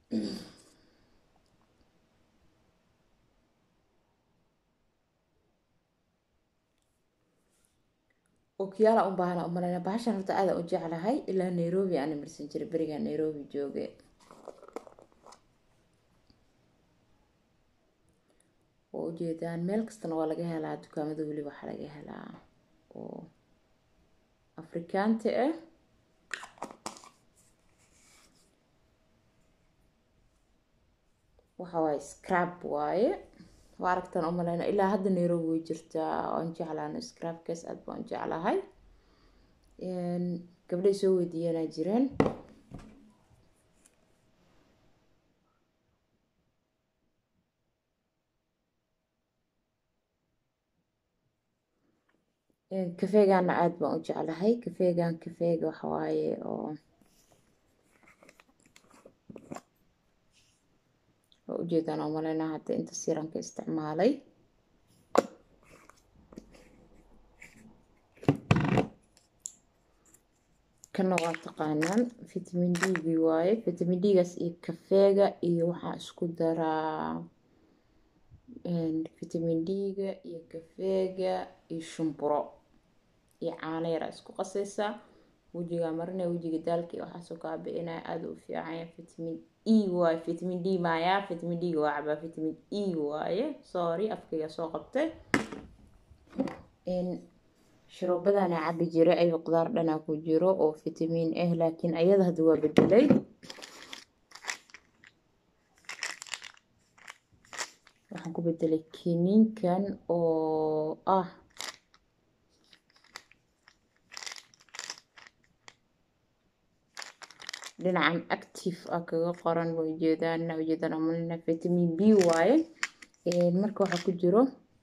okiyaala u baahana umaleyna bahashan horta aada u jeclahay ilaa nairobi aana marsan jiray berigaa nairobi jooge oo ujeedaan meel kastana waa laga helaa dukaamada weli waxaa laga helaa oo afrikaanta ah waxa waaye scrab waaye waa aragtaan umaleyna ilaa hadda nairobi way jirtaa waan jeclaana scrabkaas aad baan jeclahay gabdhay soo weydiiyanaa jireen kafeegana aada baan u jeclahay kafeegan kafeega waxawaaye oo waa ujeedaan umaleyna hadda inta siranka isticmaalay kana waa taqaanaan vitamin d gi waaye vitamin d-gaas iyo kafeega iyo waxaa isku daraa vitamin d-ga iyo kafeega iyo shumburo iyo caano yaraa isku qasaysaa wejigaa marinaya wejiga daalka iyo waxaasoo kaa bi-inaya aada u fiicanya vitamin e waaye vitamin d maya vitamin d-ga waa cabaa vitamin e waaye sorry afkayga soo qabtay shuruubadana cabi jiray ayuu qudaar dhanaa ku jiro oo vitamin ah laakiin ayada hadda waa bedelay waxaan ku bedelay kiniinkan oo ah dhinacan active ah kaga qoran waa ujeedaan ujeedaan amalina vitamin b waaye marka waxaa ku jiro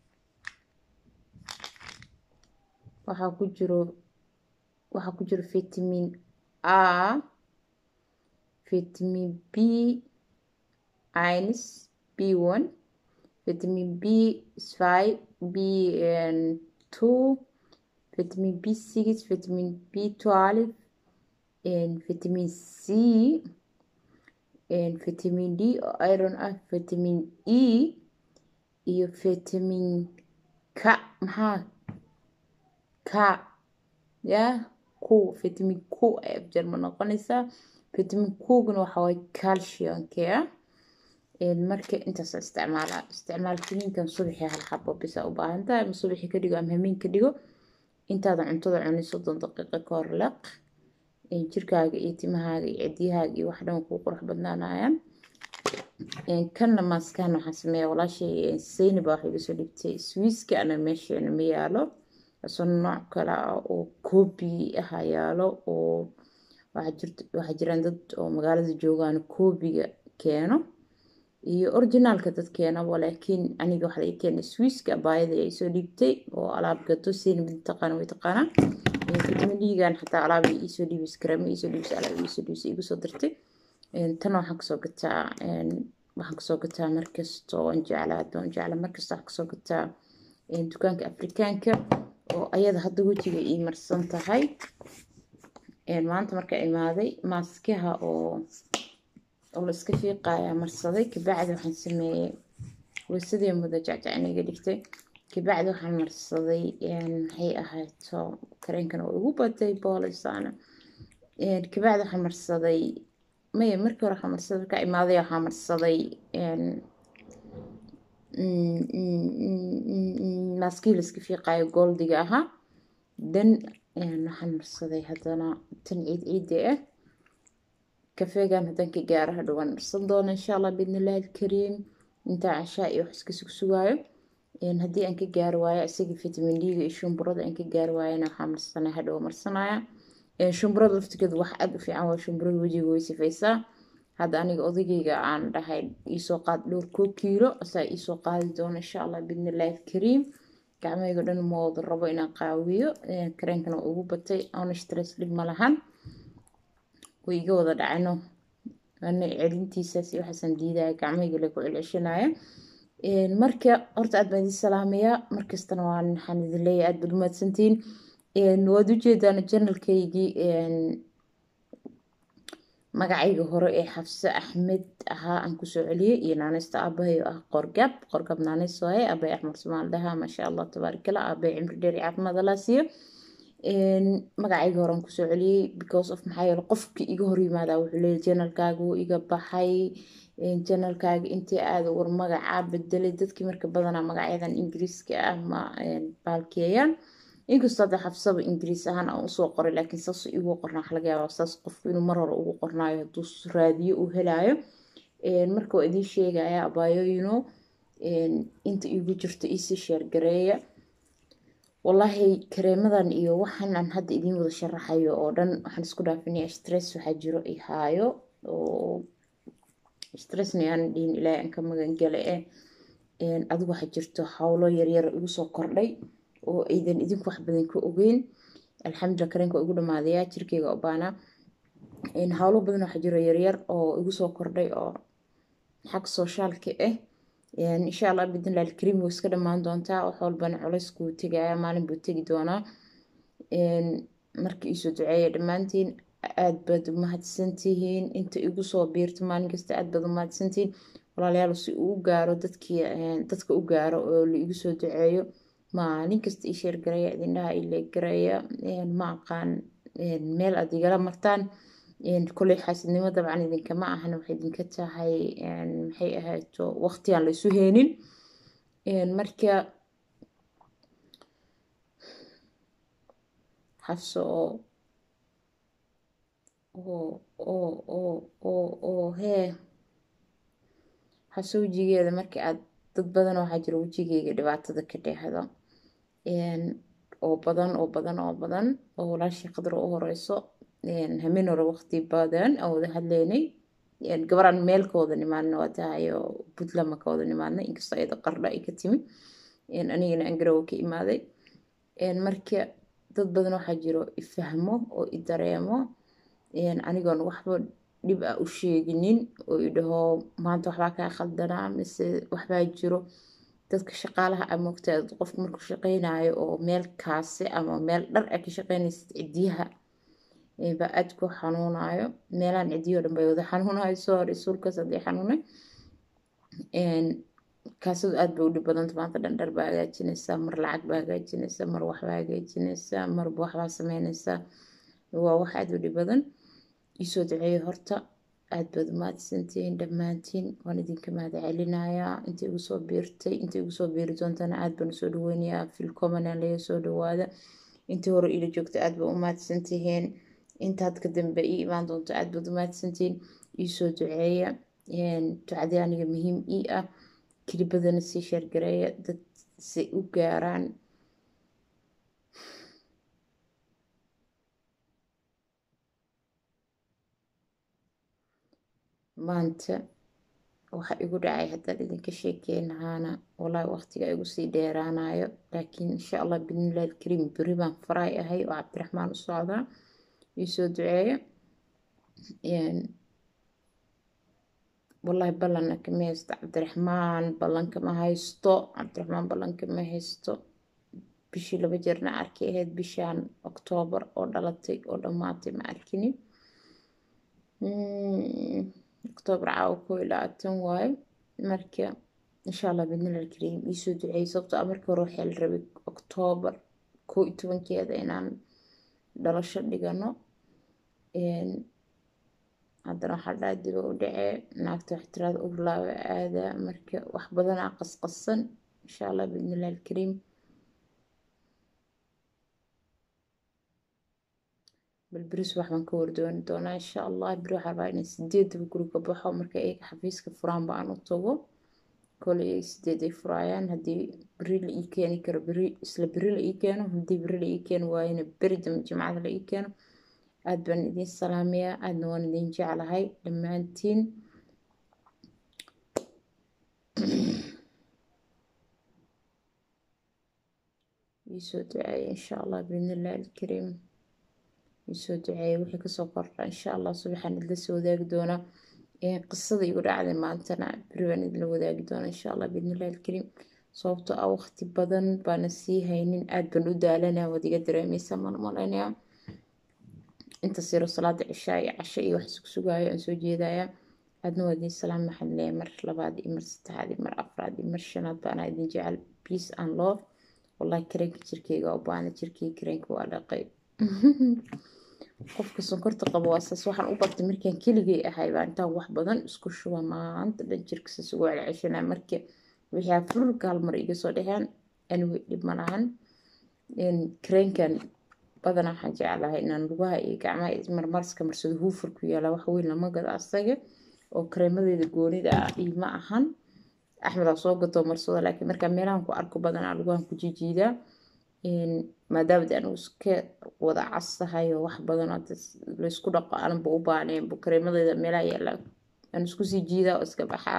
waxaa ku jiro waxaa ku jiro vitamin a vitamin b ins b one vitamin b five b two vitamin b six vitamin b twelve vitamin c vitamin d oo iron ah vitamin e iyo vitamin k maxaa ka ya ku vitamin ku ay afjarma noqonaysaa vitamin kuguna waxa waaye calciumka marka intaas isticmaala isticmaal kiniinkan subaxii hal xabo bisa u baahan tahay ama subaxii ka dhigo ama hameen ka dhigo intaadan cuntada cunin soddon daqiiqo ka hor leq jirkaaga iyo timahaaga iyo cidiyahaaga iyo wax dhan kuu qurux badnaanayaan kanna maaskaan waxaan sameeyaa walaashay sayni baa waxay iga soo dhigtay swiiska ana meesheena ma yaalo isoo nooc kale ah oo koobi aha yaalo oo waxaa jiraan dad oo magaalada joogaan koobiga keeno iyo originaalka dad keenaba laakiin aniga waxaa laga keenay swiiska baayada ay soo dhiibtay oo alaab gato sayni mid taqaana way taqaanaa vitamin d-gan xataa alaab iisoo dhiibis karama iisoo dhiibis alaab iisoo dhiibis igu soo dirtay tan waxaan kasoo gataa waxaan kasoo gataa markasta oon jeclaa doon jecla markasta waxaan kasoo gataa dukaanka afrikaanka oo ayada hadda wejiga ii marsan tahay maanta markaa imaaday maaskaha oo oo la iska fiiqaya marsaday kabacdi waxaan sameeyey weysadii mudo jacjacna iga dhigtay kabacdi waxaan marsaday maxay ahayto kareenkan oo igu batay boolisaana kabacdi waxaan marsaday maya markii hore waxaan marsaday markaa imaaday waxaan marsaday maaskii la iska fiiqayo goldiga ahaa dan waxaan marsaday haddana tan ciid ciidda ah kafeegan haddaan ka gaaro hadhow waan marsan doona insha allah biidnillahi alkariim intaa cashaa iyo wax iska sugsugaayo haddii aan ka gaari waayo isaga vitamin d-ga iyo shumburada aan ka gaari waayana waxaa marsanaya hadhow marsanaya shumburada laftigeeda wax aada u fiican waa shumburada wejiga way sifaysaa hadda aniga odagayga aan dhahay iisoo qaad dhowr koo kiilo asaa iisoo qaadi doona insha allah biidnillahi alkariim gacmahayga dhan ma wada rabo inaan qaawiyo kareenkana waa ugu batay oona stress dhib ma lahan way iga wada dhacno ana celintiisaas iyo waxaasaan diidaya gacmahayga la ku celceshanaya marka horta aad baan idin salaamayaa markastana waan waxaan idin leeyahay aad baad umahadsantihiin waad ujeedaan janalkaygii magacayga hore ee xafse axmed ahaa aan kusoo celiyey iyo naaneysta aabahay oo ah qorgab qorgab naaneys waaye aabay axmed somaal dhaha maasha allah tabaarikala aabay cimri dheer iyo caafimaad allah siiyo magacayga hore aan kusoo celiyey because of maxaa yeele qofkii iga hor yimaadaa wuxuu leeyahy janalkaaga wuu iga baxay janalkaaga intii aada war magacaa bedelay dadkii marka badanaa magacyadan ingiriiska ah ma baalkeeyaan inkastoo hadda xabsaba ingiriis ahaan aan usoo qoray laakiin saas igu qornaa waxa laga yaabaa saas qofku inuu mar hore ugu qornaayo hadduu raadiyo uu helaayo marka waa idiin sheegaya abaayooyino inta igu jirto iisii sheergareeya wallaahi kareemadan iyo waxaan aan hadda idiin wada sharaxayo oo dhan waxaan isku dhaafinaya stress waxaa jiro i haayo oo stressna aan dhihin ilaahay aan ka magangale eh adigu waxaa jirto howlo yaryar igu soo kordhay oo aydan idinku wax badan ka ogeyn alxamdulillah kareenka waa igu dhamaadayaa jirkeyga obaana howlo badan waxaa jiro yaryar oo igu soo kordhay oo xag soshaalka ah insha allah bidnillahi alkariim way iska dhammaan doontaa wax walbana culeyskuu tegaya maalin buu tegi doonaa marka iisoo duceeya dhammaantiin aad baad umahadsantihiin inta igu soo biirta maalin kasta aad baad umahadsantihiin walaalayaal si uu u gaaro dadkii dadka u gaaro oo la igu soo duceeyo maalin kasta ii sheergareeya idindhaha ii leeggareeya ma aqaan meel aad igala martaan koley xaasidnimo dabcan idinkama ahan waxay idinka tahay maxay ahayto waqtigaan laysu heenin marka xabso oo oo oo oo oo oo hee xabso wejigeeda marka aad dad badan waxaa jira wejigeyga dhibaatada ka dheehda oo badan oo badan oo badan oo walaashii qadar u horeyso hamin hore waqti badan aan wada hadleynay gabaraan meel ka wada nimaadna waa tahay oo puntland ma ka wada nimaadnay inkastoo ayada qardha ay ka timi anigana aan garowe ka imaaday marka dad badan waxaa jiro ifahmo oo i dareemo anigoon waxba dhib ah u sheeginin oo i dhaho maanta waxbaa kaa khaldanaa mise waxbaa jiro dadka shaqaalaha a moogtaa qofku markuu shaqeynayo oo meel kaase ama meel dhar a ka shaqeynaysid cidiyaha baa aad ku xanuunayo meelaan cidiyo dhan bay wada xanuunayo soo hor isuulkaas haddii xanuunay kaasadu aad bay u dhib badanta maanta dhan dhar baa hagaajinaysaa mar lacag baa hagaajinaysaa mar waxbaa hagaajinaysaa marba waxbaa sameynaysaa waa wax aad u dhib badan iisoo duceeyo horta aad baad umahadsantihiin dhammaantiin waan idinka mahad celinayaa inta igu soo biirtay inta igu soo biiri doontana aad baan usoo dhaweynayaa filcomanan laga soo dhawaada intii hore ila joogta aad baa umahadsantihiin intaad ka dambe ii imaan doonto aad baad umahadsantihiin iisoo duceeya ducadii aniga muhiim ii ah kilibadana sii sheergareeya dad si u gaaraan maanta waxa igu dhacay haddaan idinka sheekeynahaana wallaahi waqtiga igu sii dheeraanayo laakiin insha allah bidnillahi alkariim beri baan faraay ahay oo cabdiraxmaan u socdaa iisoo duceeya wallaahi ballanna kama haysto cabdiraxmaan ballanka ma haysto cabdiraxmaan ballanka ma haysto bishii laba jeerna arkay ahayd bishaan oktoobar oo dhalatay oo dhammaatay ma arkini oktoobar caawa koo iyo labaatan waayo marka insha allah bidnil alkariim iisoo duceeyey sababto a markii hore waxaa la rabay oktoobar koo iyo tobankeeda inaan dhalasho dhigano haddana waxaa dhaha diba u dhacee naagta wax tiraada urlaaba aadaa marka wax badanaa qasqasan insha allah bidnillah alkariim bal beris wax baan ka wardooni doonaa insha allah beri waxaa rabaa inay sideedaba guri ka baxo marka iyaga xafiiska furaanba aan u tago koley iyaga sideed ay furaayaan haddii beri la ii keeni karo beri isla beri la ii keeno haddii beri la ii keeni waayana beri dambe jimcada la ii keeno aad baan idin salaamayaa aadna waan idin jeclahay dhammaantiin iisoo duceeya insha allah biidnillahi alkariim iisoo duceeya wixii kasoo kordha insha allah subaxaan idla soo wadaagi doonaa qisada igu dhacday maantana beri baan idla wadaagi doonaa insha allah biidnillahi alkariim sababtoo ah waqti badan baana sii haynin aad baan u daalanaa waad iga dareemeysaa maan malaynayaa inta siro salaada cishaa iyo casho iyo wax isku sugaayo aan soo jeedaya aadna waa idiin salaam maxaan leeyahay mar labaad iyo mar saddexaad iyo mar afraad iyo mar shanaad baana idin jecel peace and love wallahi kareenka jirkeyga oo baana jirkeyga kareenka waa dhaqay qofka sonkorta qabo waa saas waxaan u bartay markaan keligay ahay baa intaan wax badan isku shuba maanta dhan jirka saas ugu celceshanaa marka wixii afurka hal mar iga soo dheheen anyway dhib ma lahan kareenkan badanaa waxaan jeclahay inaan lugaha iyo gacmaha marmarska marsado huufur ku yaala wax weyn lama gado asaga oo kareemadeeda goonida ah iyo ma ahan axmedaa soo gatoo marsado laakiin markaa meelahan ku arko badanaa lugahan ku jijiidaa maadaama de anigu iska wada casahay oo wax badan laysku dhaqo aananba u baaneen kareemadeeda meelaha yaala aan isku sii jiidaa oo iska baxaa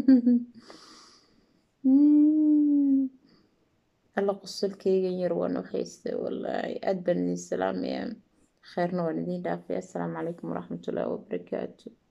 alla qosolkeygan yar waan u haystay wallaahi aad baan idin salaamaya kheyrna waan idin dhaafay assalaamu calaykum waraxmatullaahi wabarakaatu